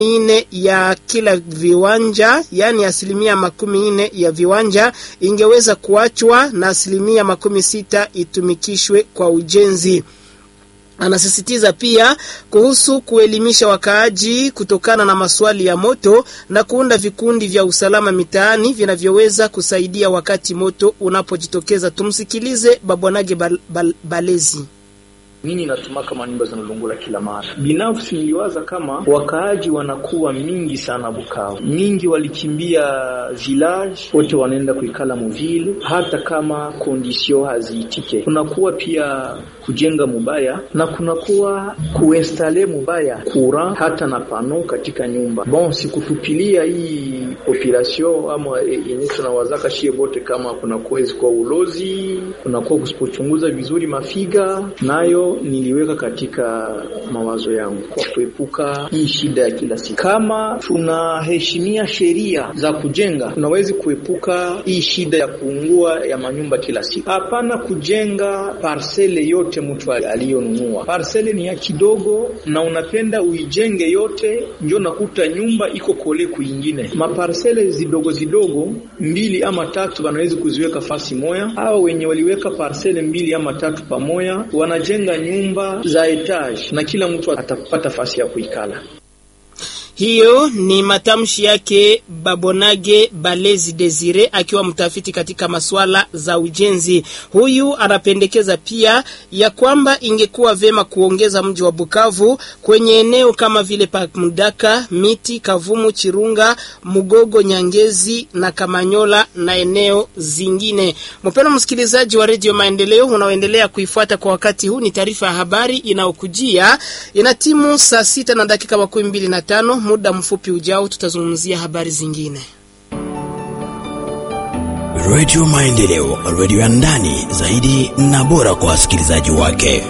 nne ya kila viwanja, yaani asilimia makumi nne ya viwanja ingeweza kuachwa na asilimia makumi sita itumikishwe kwa ujenzi. Anasisitiza pia kuhusu kuelimisha wakaaji kutokana na maswali ya moto na kuunda vikundi vya usalama mitaani vinavyoweza kusaidia wakati moto unapojitokeza. Tumsikilize Babwanage bal, bal, Balezi. Nini natuma kama nyumba zinalungula kila mara? Binafsi niliwaza kama wakaaji wanakuwa mingi sana Bukavu, mingi walikimbia village, wote wanaenda kuikala muvile, hata kama kondisio haziitike. Kunakuwa pia kujenga mubaya na kunakuwa kuinstale mubaya kura hata na pano katika nyumba. Bon, sikutupilia hii population ama yenye tunawazaka shie bote, kama kunakuwa kwa ulozi, kunakuwa kusipochunguza vizuri mafiga nayo niliweka katika mawazo yangu kwa kuepuka hii shida ya kila siku. Kama tunaheshimia sheria za kujenga, tunawezi kuepuka hii shida ya kuungua ya manyumba kila siku. Hapana kujenga parsele yote mtu aliyonunua. Parsele ni ya kidogo na unapenda uijenge yote, ndio nakuta nyumba iko kole kuingine. Maparsele zidogo zidogo mbili ama tatu wanawezi kuziweka fasi moya, au wenye waliweka parsele mbili ama tatu pamoja wanajenga nyumba za etage na kila mtu atapata fasi ya kuikala. Hiyo ni matamshi yake Babonage Balezi Desire akiwa mtafiti katika masuala za ujenzi. Huyu anapendekeza pia ya kwamba ingekuwa vema kuongeza mji wa Bukavu kwenye eneo kama vile Pakmudaka, Miti, Kavumu, Chirunga, Mugogo, Nyangezi na Kamanyola na eneo zingine. Mpendwa msikilizaji wa Radio Maendeleo unaoendelea kuifuata kwa wakati huu, ni taarifa ya habari inayokujia ina timu saa sita na dakika makumi mbili na tano. Muda mfupi ujao tutazungumzia habari zingine. Radio Maendeleo, radio ya ndani zaidi na bora kwa wasikilizaji wake.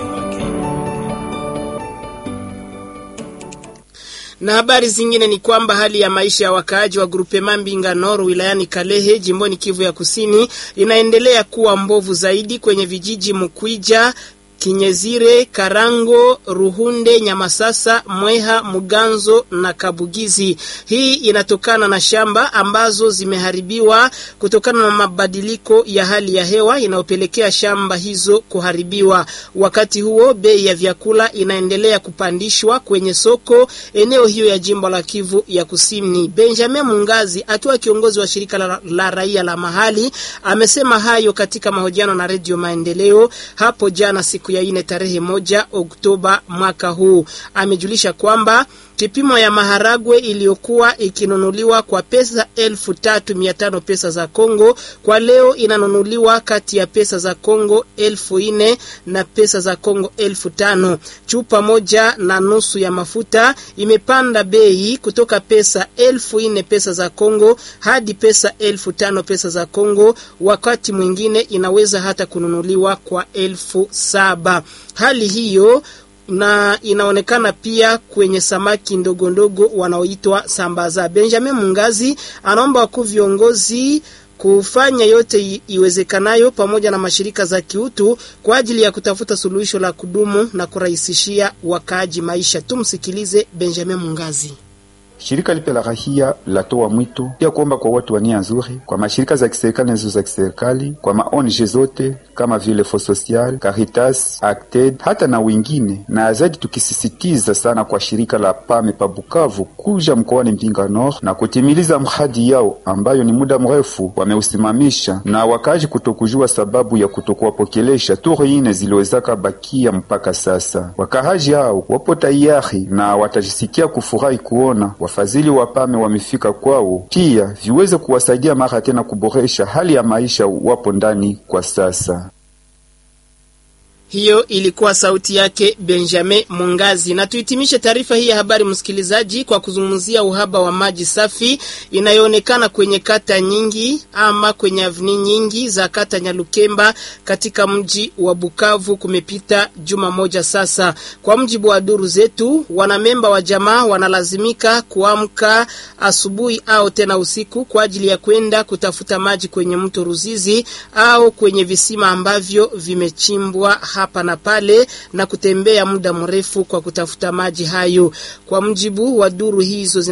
Na habari zingine ni kwamba hali ya maisha ya wakaaji wa grupe Mambinga Nord wilayani Kalehe jimboni Kivu ya Kusini inaendelea kuwa mbovu zaidi kwenye vijiji Mukwija Kinyezire, Karango, Ruhunde, Nyamasasa, Mweha, Muganzo na Kabugizi. Hii inatokana na shamba ambazo zimeharibiwa kutokana na mabadiliko ya hali ya hewa inayopelekea shamba hizo kuharibiwa. Wakati huo bei ya vyakula inaendelea kupandishwa kwenye soko eneo hiyo ya jimbo la Kivu ya Kusini. Benjamin Mungazi akiwa kiongozi wa shirika la, la raia la mahali amesema hayo katika mahojiano na Radio Maendeleo hapo jana siku ya ine tarehe moja Oktoba mwaka huu. Amejulisha kwamba kipimo ya maharagwe iliyokuwa ikinunuliwa kwa pesa elfu tatu mia tano pesa za Kongo kwa leo inanunuliwa kati ya pesa za Kongo elfu nne na pesa za Kongo elfu tano. Chupa moja na nusu ya mafuta imepanda bei kutoka pesa elfu nne pesa za Kongo hadi pesa elfu tano pesa za Kongo, wakati mwingine inaweza hata kununuliwa kwa elfu saba. Hali hiyo na inaonekana pia kwenye samaki ndogo ndogo wanaoitwa sambaza. Benjamin Mungazi anaomba wakuu viongozi kufanya yote iwezekanayo pamoja na mashirika za kiutu kwa ajili ya kutafuta suluhisho la kudumu na kurahisishia wakaaji maisha. Tumsikilize Benjamin Mungazi. Shirika lipe la rahia latoa mwito pia kuomba kwa watu wa nia nzuri, kwa mashirika za kiserikali na zisizo za kiserikali, kwa ma ONG zote kama vile Fo Social, Caritas, Acted hata na wengine, na zaidi tukisisitiza sana kwa shirika la Pame pa Bukavu kuja mkoani Mpinga Nord na kutimiliza mradi yao ambayo ni muda mrefu wameusimamisha, na wakaji kutokujua sababu ya kutokuwapokelesha turi ine ziliwezaka bakia mpaka sasa. Wakahaji hao wapo tayari na watajisikia kufurahi kuona wafadhili wa Pame wamefika kwao, pia viweze kuwasaidia mara tena kuboresha hali ya maisha wapo ndani kwa sasa. Hiyo ilikuwa sauti yake Benjamin Mungazi. Na tuhitimishe taarifa hii ya habari, msikilizaji, kwa kuzungumzia uhaba wa maji safi inayoonekana kwenye kata nyingi ama kwenye avni nyingi za kata Nyalukemba katika mji wa Bukavu. Kumepita juma moja sasa. Kwa mjibu wa duru zetu, wanamemba wa jamaa wanalazimika kuamka asubuhi au tena usiku kwa ajili ya kwenda kutafuta maji kwenye mto Ruzizi au kwenye visima ambavyo vimechimbwa hapa na pale na kutembea muda mrefu kwa kutafuta maji hayo. Kwa mjibu wa duru hizo